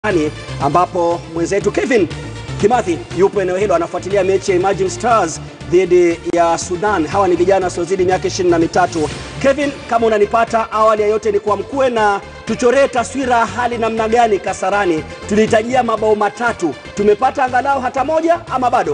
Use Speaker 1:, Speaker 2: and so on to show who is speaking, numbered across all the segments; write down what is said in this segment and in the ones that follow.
Speaker 1: Ani, ambapo mwenzetu Kevin Kimathi yupo eneo hilo anafuatilia mechi ya Emerging Stars dhidi ya Sudan. Hawa ni vijana wasiozidi miaka ishirini na mitatu. Kevin, kama unanipata, awali ya yote ni kwa mkue na tuchoree taswira ya hali namna gani Kasarani. Tulihitajia mabao matatu, tumepata angalau hata moja ama bado?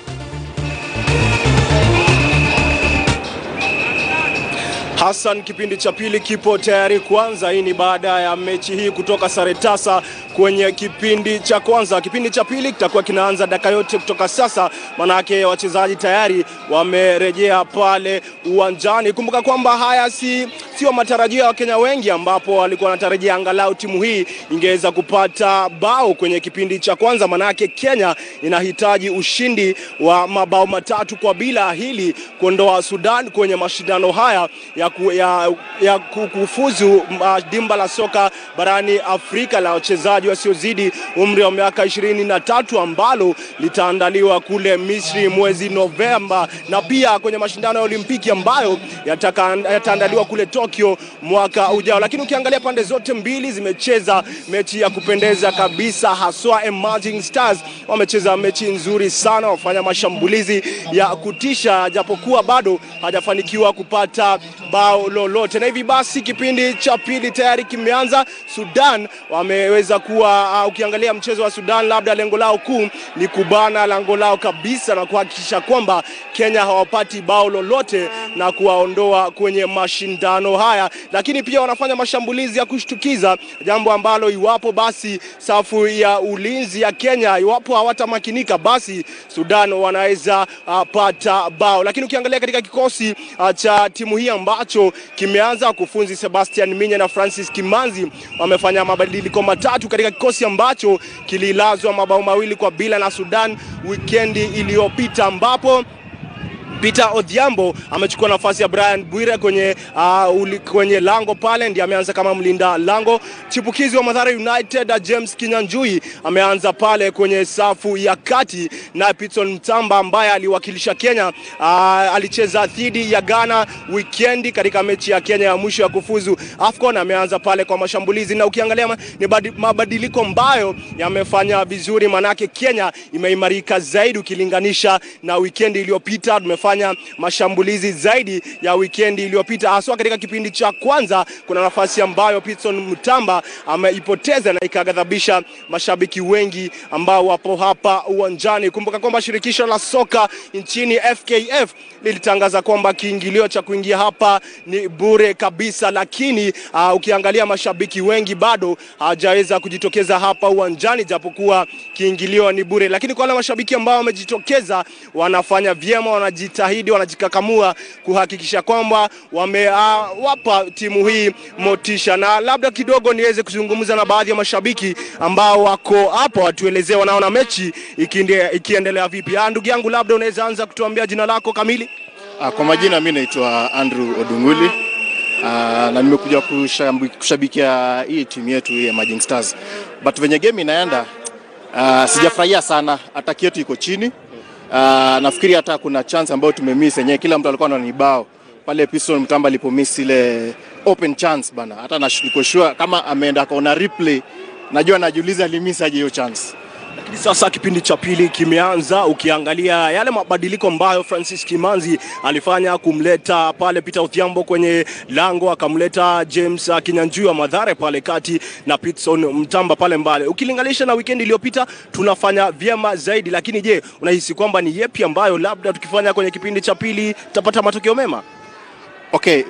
Speaker 2: Hassan, kipindi cha pili kipo tayari kuanza. Hii ni baada ya mechi hii kutoka sare tasa kwenye kipindi cha kwanza. Kipindi cha pili kitakuwa kinaanza dakika yote kutoka sasa, manake wachezaji tayari wamerejea pale uwanjani. Kumbuka kwamba haya si sio matarajio ya Wakenya wengi, ambapo walikuwa wanatarajia angalau timu hii ingeweza kupata bao kwenye kipindi cha kwanza, manake Kenya inahitaji ushindi wa mabao matatu kwa bila hili kuondoa Sudan kwenye mashindano haya ya, ku, ya, ya kufuzu uh, dimba la soka barani Afrika la wachezaji wasiozidi umri wa miaka ishirini na tatu ambalo litaandaliwa kule Misri mwezi Novemba, na pia kwenye mashindano ya Olimpiki ambayo yataandaliwa kule Tokyo mwaka ujao. Lakini ukiangalia pande zote mbili zimecheza mechi ya kupendeza kabisa, haswa Emerging Stars wamecheza mechi nzuri sana, wafanya mashambulizi ya kutisha, japokuwa bado hajafanikiwa kupata bao lolote, na hivi basi kipindi cha pili tayari kimeanza. Sudan wameweza kuwa uh, ukiangalia mchezo wa Sudan, labda lengo lao kuu ni kubana lango lao kabisa na kuhakikisha kwamba Kenya hawapati bao lolote na kuwaondoa kwenye mashindano haya, lakini pia wanafanya mashambulizi ya kushtukiza, jambo ambalo iwapo basi safu ya ulinzi ya Kenya iwapo hawatamakinika, basi Sudan wanaweza uh, pata bao. Lakini ukiangalia katika kikosi uh, cha timu hii ambacho kimeanza, wakufunzi Sebastian Minye na Francis Kimanzi wamefanya mabadiliko matatu katika kikosi ambacho kililazwa mabao mawili kwa bila na Sudan wikendi iliyopita ambapo Peter Odhiambo amechukua nafasi ya Brian Bwire kwenye, uh, uli, kwenye lango pale, ndiye ameanza kama mlinda lango. Chipukizi wa Mathare United James Kinyanjui ameanza pale kwenye safu ya kati, na Pitson Mtamba ambaye aliwakilisha Kenya uh, alicheza dhidi ya Ghana wikendi katika mechi ya Kenya ya mwisho ya kufuzu AFCON, ameanza pale kwa mashambulizi, na ukiangalia ni mabadiliko ambayo yamefanya vizuri, manake Kenya imeimarika zaidi ukilinganisha na wikendi iliyopita tumefanya mashambulizi zaidi ya wikendi iliyopita, haswa katika kipindi cha kwanza. Kuna nafasi ambayo Pitson Mtamba ameipoteza na ikaghadhabisha mashabiki wengi ambao wapo hapa uwanjani. Kumbuka kwamba shirikisho la soka nchini FKF lilitangaza kwamba kiingilio cha kuingia hapa ni bure kabisa, lakini uh, ukiangalia mashabiki wengi bado hawajaweza uh, kujitokeza hapa uwanjani, japokuwa kiingilio ni bure. Lakini kwa wale mashabiki ambao wamejitokeza, wanafanya vyema, wanajita wanajitahidi wanajikakamua kuhakikisha kwamba wamewapa uh, timu hii motisha, na labda kidogo niweze kuzungumza na baadhi ya mashabiki ambao wako hapo, watuelezee wanaona mechi ikiendelea vipi. Ndugu yangu, labda unaweza anza kutuambia jina lako kamili?
Speaker 3: Kwa majina mimi naitwa Andrew Odunguli. Uh, na nimekuja kushabikia hii timu yetu ya Emerging Stars, but venye game inaenda uh, sijafurahia sana, ataki yetu iko chini Uh, nafikiri hata kuna chance ambayo tumemiss yenyewe, kila mtu alikuwa anani bao pale. Piston Mtamba alipomiss ile open chance bana, hata niko sure kama ameenda kaona replay, najua najiuliza alimiss aje hiyo chance.
Speaker 2: Lakini sasa kipindi cha pili kimeanza, ukiangalia yale mabadiliko ambayo Francis Kimanzi alifanya kumleta pale Peter Odhiambo kwenye lango, akamleta James Kinyanjui wa Mathare pale kati na Pitson Mtamba pale mbale, ukilinganisha na weekend iliyopita tunafanya vyema zaidi. Lakini je, unahisi kwamba ni yepi ambayo labda tukifanya kwenye kipindi cha pili tutapata matokeo mema?
Speaker 3: Okay,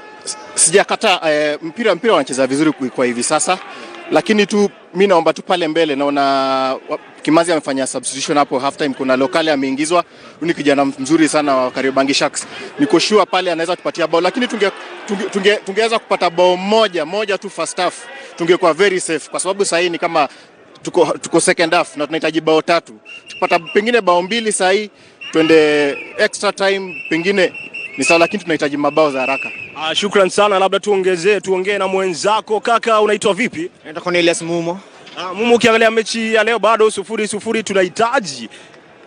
Speaker 3: sijakataa eh, mpira mpira wanacheza vizuri kwa hivi sasa lakini tu mi naomba tu pale mbele, naona Kimazi amefanya substitution hapo half time. Kuna lokali ameingizwa, ni kijana mzuri sana wa Kariobangi Sharks, niko sure pale anaweza tupatia bao, lakini tungeweza tunge, tunge, tunge kupata bao moja moja tu first half, tungekuwa very safe, kwa sababu sasa ni kama tuko, tuko second half na tunahitaji bao tatu. Tukipata pengine bao mbili sasa hii twende extra time pengine ni sawa, lakini tunahitaji mabao za haraka.
Speaker 2: Ah, shukran sana, labda tuongezee tuongee na mwenzako. Kaka, unaitwa vipi?
Speaker 4: Naitwa Cornelius Mumo.
Speaker 2: Ah, Mumo, ukiangalia mechi ya leo bado sufuri sufuri, tunahitaji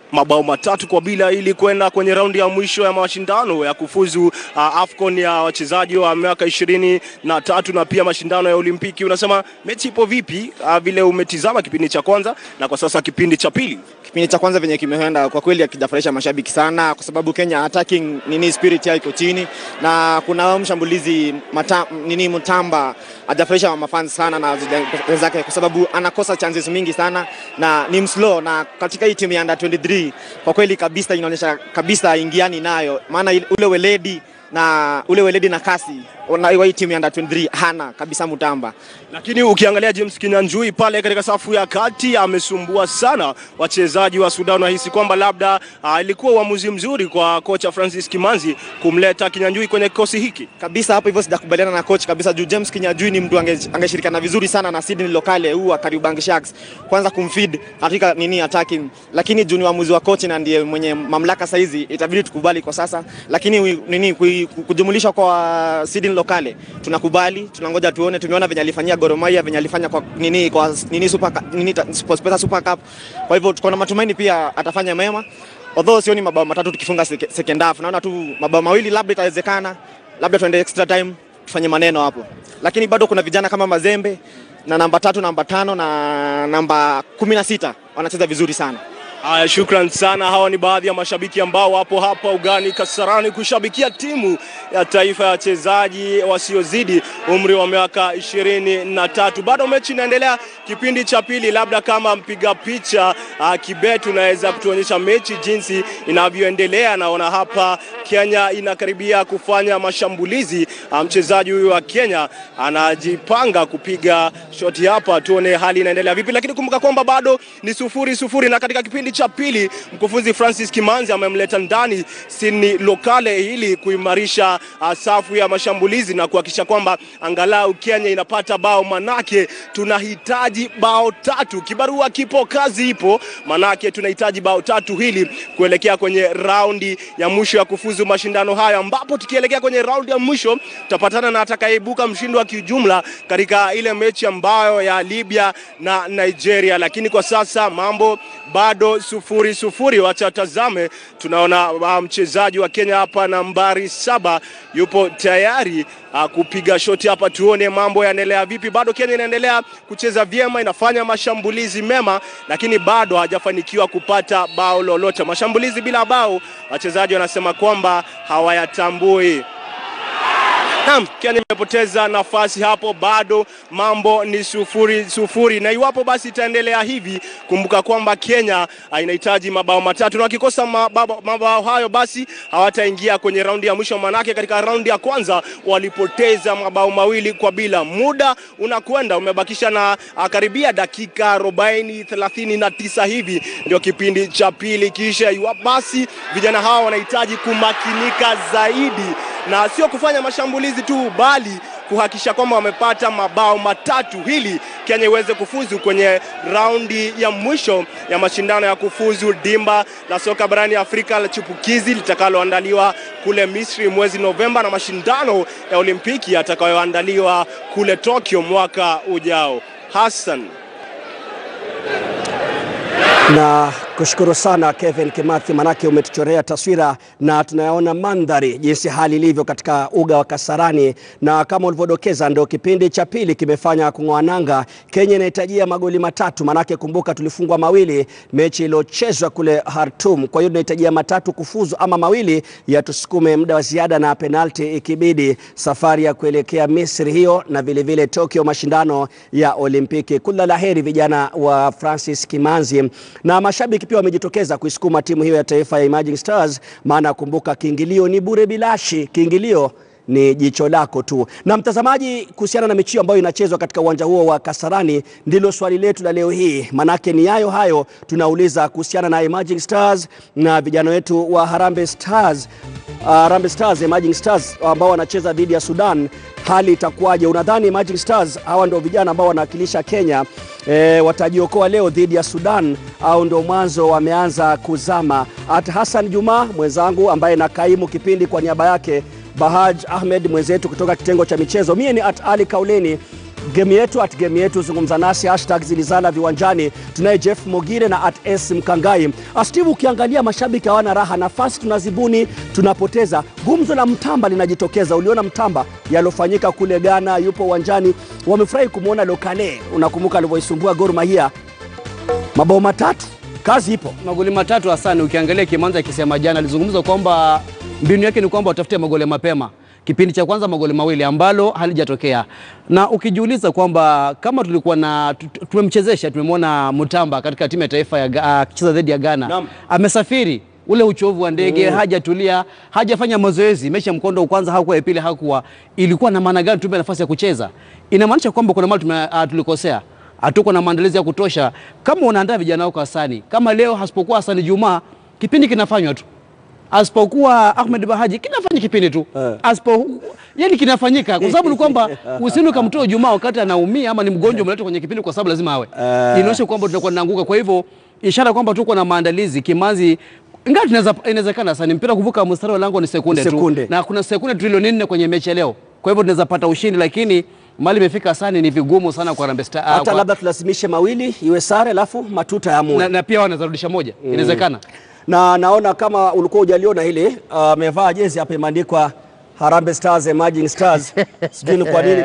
Speaker 2: mabao matatu kwa bila ili kwenda kwenye raundi ya mwisho ya mashindano ya kufuzu uh, AFCON ya wachezaji wa miaka ishirini na tatu na pia mashindano ya Olimpiki. Unasema mechi ipo vipi, uh, vile umetizama kipindi cha kwanza na kwa sasa kipindi cha pili?
Speaker 4: Kipindi cha kwanza venye kimeenda kwa kweli hakijafurahisha mashabiki sana, kwa sababu Kenya attacking nini spirit yao iko chini, na kuna mshambulizi mata, nini Mutamba hajafurahisha mafans sana na wenzake, kwa sababu anakosa chances mingi sana na ni mslow, na katika hii timu ya under 23 kwa kweli kabisa inaonyesha kabisa ingiani nayo, maana ule weledi na ule weledi na kasi na hii timu ya under 23 hana kabisa Mutamba.
Speaker 2: Lakini ukiangalia James Kinyanjui pale katika safu ya kati amesumbua sana wachezaji wa Sudan. Nahisi kwamba labda uh, ilikuwa uamuzi mzuri kwa kocha Francis Kimanzi kumleta Kinyanjui kwenye kikosi hiki
Speaker 4: kabisa. Hapo hivyo sijakubaliana na coach kabisa, juu James Kinyanjui ni mtu angeshirikiana vizuri sana na Sydney Lokale huu wa Kariobangi Sharks, kwanza kumfeed katika nini attacking, lakini juu ni uamuzi wa coach na ndiye mwenye mamlaka saizi, itabidi tukubali kwa sasa, lakini nini kujumulisha kwa Sydney Lokale tunakubali, tunangoja tuone. Tumeona venye alifanyia Gor Mahia, venye alifanya kwa nini kwa nini super nini Sportpesa Super Cup. Kwa hivyo tuko na matumaini pia atafanya mema, although sioni mabao matatu tukifunga second half. Naona tu mabao mawili labda itawezekana, labda tuende extra time tufanye maneno hapo, lakini bado kuna vijana kama Mazembe na namba tatu, namba tano na namba kumi na sita wanacheza vizuri sana.
Speaker 2: Haya, shukran sana. Hawa ni baadhi ya mashabiki ambao wapo hapa ugani Kasarani kushabikia timu ya taifa ya wachezaji wasiozidi umri wa miaka ishirini na tatu. Bado mechi inaendelea kipindi cha pili, labda kama mpiga picha uh, Kibet unaweza kutuonyesha mechi jinsi inavyoendelea. Naona hapa Kenya inakaribia kufanya mashambulizi. Mchezaji huyu wa Kenya anajipanga kupiga shoti hapa, tuone hali inaendelea vipi, lakini kumbuka kwamba bado ni sufuri sufuri, na katika kipindi cha pili mkufunzi Francis Kimanzi amemleta ndani Sydney Lokale ili kuimarisha uh, safu ya mashambulizi na kuhakikisha kwamba angalau Kenya inapata bao, manake tunahitaji bao tatu. Kibarua kipo, kazi ipo, manake tunahitaji bao tatu hili kuelekea kwenye raundi ya mwisho ya kufuzu mashindano hayo, ambapo tukielekea kwenye raundi ya mwisho tutapatana na atakayeibuka mshindi wa kijumla katika ile mechi ambayo ya Libya na Nigeria, lakini kwa sasa mambo bado sufuri sufuri. Wacha tazame, tunaona uh, mchezaji wa Kenya hapa nambari saba yupo tayari uh, kupiga shoti hapa, tuone mambo yanaendelea vipi. Bado Kenya inaendelea kucheza vyema, inafanya mashambulizi mema, lakini bado hajafanikiwa kupata bao lolote. Mashambulizi bila bao, wachezaji wanasema kwamba hawayatambui. Naam, Kenya imepoteza nafasi hapo, bado mambo ni sufuri sufuri, na iwapo basi itaendelea hivi, kumbuka kwamba Kenya inahitaji mabao matatu, na wakikosa mabao, mabao hayo basi hawataingia kwenye raundi ya mwisho, manake katika raundi ya kwanza walipoteza mabao mawili kwa bila. Muda unakwenda umebakisha na karibia dakika 40 39 hivi ndio kipindi cha pili, kisha iwapo basi vijana hawa wanahitaji kumakinika zaidi na sio kufanya mashambulizi tu bali kuhakikisha kwamba wamepata mabao matatu ili Kenya iweze kufuzu kwenye raundi ya mwisho ya mashindano ya kufuzu dimba la soka barani Afrika la chipukizi litakaloandaliwa kule Misri mwezi Novemba na mashindano ya Olimpiki yatakayoandaliwa kule Tokyo mwaka ujao. Hassan
Speaker 1: na kushukuru sana Kevin Kimathi, manake umetuchorea taswira na tunayaona mandhari jinsi hali ilivyo katika uga wa Kasarani, na kama ulivyodokeza, ndio kipindi cha pili kimefanya kung'oa nanga. Kenya inahitajia magoli matatu, manake kumbuka tulifungwa mawili mechi iliyochezwa kule Khartoum. Kwa hiyo tunahitajia matatu kufuzu, ama mawili yatusukume muda wa ziada na penalti ikibidi, safari ya kuelekea Misri hiyo na vilevile vile Tokyo, mashindano ya Olimpiki. Kula la heri vijana wa Francis Kimanzi na mashabiki pia wamejitokeza kuisukuma timu hiyo ya taifa ya Emerging Stars, maana kumbuka, kiingilio ni bure bilashi, kiingilio ni jicho lako tu. Na mtazamaji, kuhusiana na mechi ambayo inachezwa katika uwanja huo wa Kasarani, ndilo swali letu la leo hii, manake ni yayo hayo tunauliza kuhusiana na Emerging Stars na vijana wetu wa Harambee Stars. Uh, Harambee Stars, Emerging Stars ambao wanacheza dhidi ya Sudan, hali itakuwaje? Unadhani Emerging Stars hawa ndio vijana ambao wanawakilisha Kenya e, watajiokoa leo dhidi ya Sudan au ndio mwanzo wameanza kuzama? Hata Hassan Juma mwenzangu ambaye na kaimu kipindi kwa niaba yake Bahaj Ahmed mwenzetu kutoka kitengo cha michezo, mie ni at Ali Kauleni. game yetu at game yetu, zungumza nasi hashtag zilizana viwanjani. Tunaye Jeff Mogire na at S Mkangai. Ah, Steve, ukiangalia mashabiki hawana raha, nafasi tunazibuni, tunapoteza. Gumzo la Mtamba linajitokeza. Uliona Mtamba yalofanyika kule Ghana, yupo uwanjani, wamefurahi kumwona Lokale. Unakumbuka alivyoisumbua Gor Mahia mabao matatu, kazi ipo.
Speaker 5: magoli matatu Hasani. Ukiangalia Kimanza akisema jana, alizungumza kwamba mbinu yake ni kwamba watafute magoli mapema. Kipindi cha kwanza magoli mawili ambalo halijatokea, na ukijiuliza kwamba kama tulikuwa na tu- tu- tumemchezesha, tumemwona Mutamba katika timu ya taifa ya Ga- akicheza dhidi ya Ghana,
Speaker 1: Naam.
Speaker 5: amesafiri ule uchovu wa ndege hajatulia, hajafanya mazoezi. Mechi ya mkondo wa kwanza hakuwa, ya pili hakuwa. Ilikuwa na maana gani tumpe nafasi ya kucheza? Inamaanisha kwamba kuna mahali tume- ah, tulikosea hatuko na maandalizi ya kutosha. Kama unaandaa vijana wako Hasani, kama leo hasipokuwa Hasani Juma, kipindi kinafanywa tu, asipokuwa Ahmed Bahaji kinafanya kipindi tu
Speaker 1: Eh.
Speaker 5: asipo yani kinafanyika kwa sababu ni kwamba usini ukamtoa Juma wakati anaumia ama ni mgonjwa, umeleta kwenye kipindi kwa sababu lazima awe inaonyesha kwamba tutakuwa tunaanguka. Kwa hivyo ishara kwamba tuko na maandalizi Kimanzi ingawa tunaweza inawezekana sana mpira kuvuka mstari wa lango ni sekunde,
Speaker 1: Sekunde.
Speaker 5: tu na kuna sekunde trilioni nne kwenye mechi ya leo, kwa hivyo tunaweza pata ushindi, lakini mali imefika Hasani ni vigumu sana kwa Harambee Stars. ah,
Speaker 1: Hata
Speaker 5: kwa-
Speaker 1: labda tulazimishe mawili iwe sare, alafu matuta ya
Speaker 5: na, na pia wanaweza rudisha moja, inawezekana.
Speaker 1: na naona kama ulikuwa hujaliona hili amevaa jezi hapa imeandikwa Harambee Stars Emerging Stars, sijui ni kwa nini